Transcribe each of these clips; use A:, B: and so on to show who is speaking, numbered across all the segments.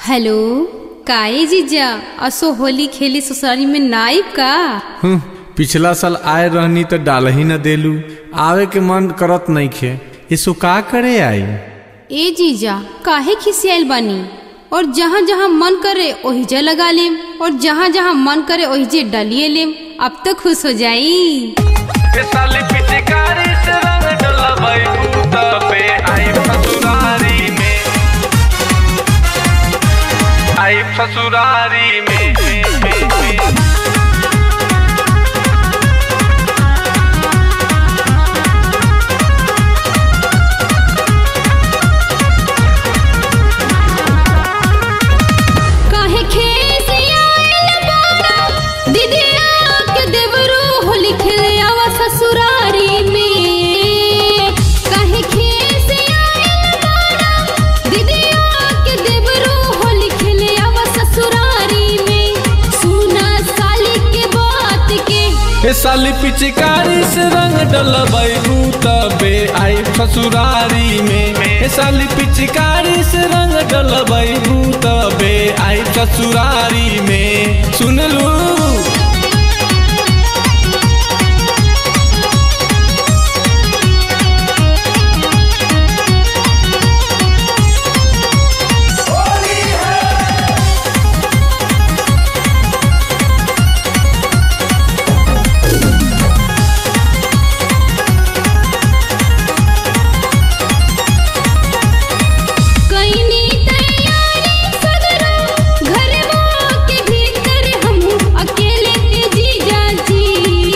A: Hello काए जीजा असो होली खेली ससुरारी में नाइब का
B: हम्म, पिछला साल आए रहनी तो डाल ही न देलू आवे के मन करत नहीं खे इसो का करे आई
A: ए जीजा काहे खिसियाल बानी और जहाँ जहाँ मन करे ओहिजे लगा लेम और जहाँ जहाँ मन करे ओहिजे डलिए लेम अब तो खुश हो जाई
C: के साली पिचकारी से रंग डलबई दूध पे आई ससुरारी में आई ससुरारी में, में, में, में।
A: काहे खिसियाल बाना दीदिया के देवरू होली खेले आवा ससुरारी में काहे खिसियाल बाना दीदिया के देवरू होली खेले आवा ससुरारी में सुना साली के बात के
B: ए साली पिचकारी से रंग डलबई दूध पे आई ससुरारी में ए साली पिचकारी से रंग डलबई दूध पे आई ससुरारी में सुन लू
A: कईनी तैयारी सगरा घरवा के भीतर हम अकेले के जीजा जी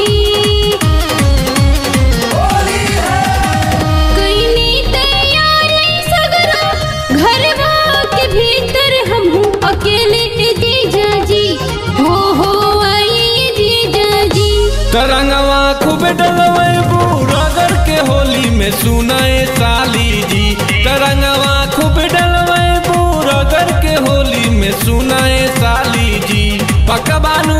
A: कईनी तैयारी सगरा घरवा के भीतर हम अकेले के जीजा जी हो हो आई जीजा जी
B: तरंगवा खूब डलबई रगड़ के होली में सुनाए साली जी तरंगवा खूब डलबई रगड़ के होली में सुनाए साली जी पकबानू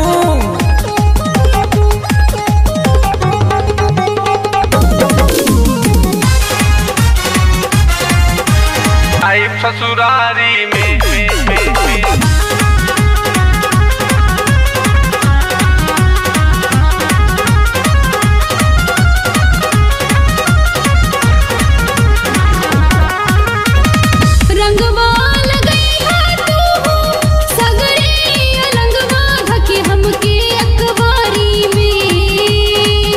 C: आई ससुरारी में, में, में, में।
A: रंगवा लगई है तू सगरे अलंगवा धके हमके अखबारी में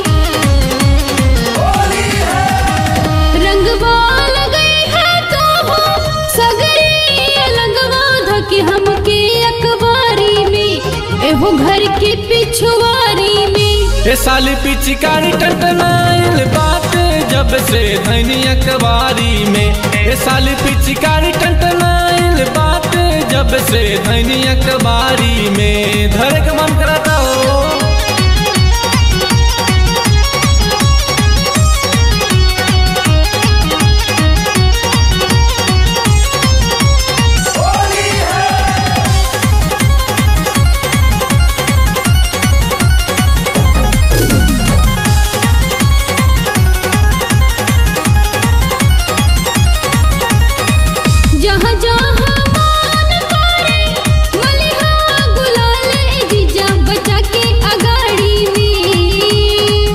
A: रंगवा लगई है तू सगरे अलंगवा धके हमके अखबारी में एहो घर के पिछुआरी में
B: ए साली पिचकारी टटनाइल बाटे जब से धनी अखबारी में ए साली पिचकारी टटनाइल बाटे जब से धनी अखबारी में धरे के मन करता हो
A: जहाँ जहाँ मान करे मलिहा गुलाल ए जीजा बचा के अगाड़ी में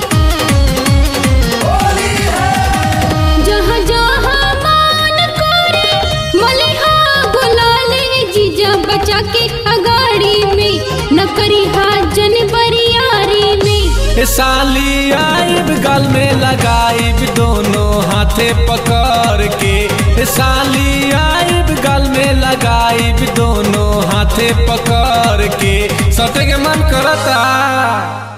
A: जहाँ जहाँ मान करे मलिहा गुलाल ए जीजा बचा के अगाड़ी में न करी जन बरियारी में
B: ए साली आइब गल में लगाइब दोनों हाथे पकड़ के ए साली आइब गल में लगाइब दोनों हाथे पकड़ के सटे के मन करता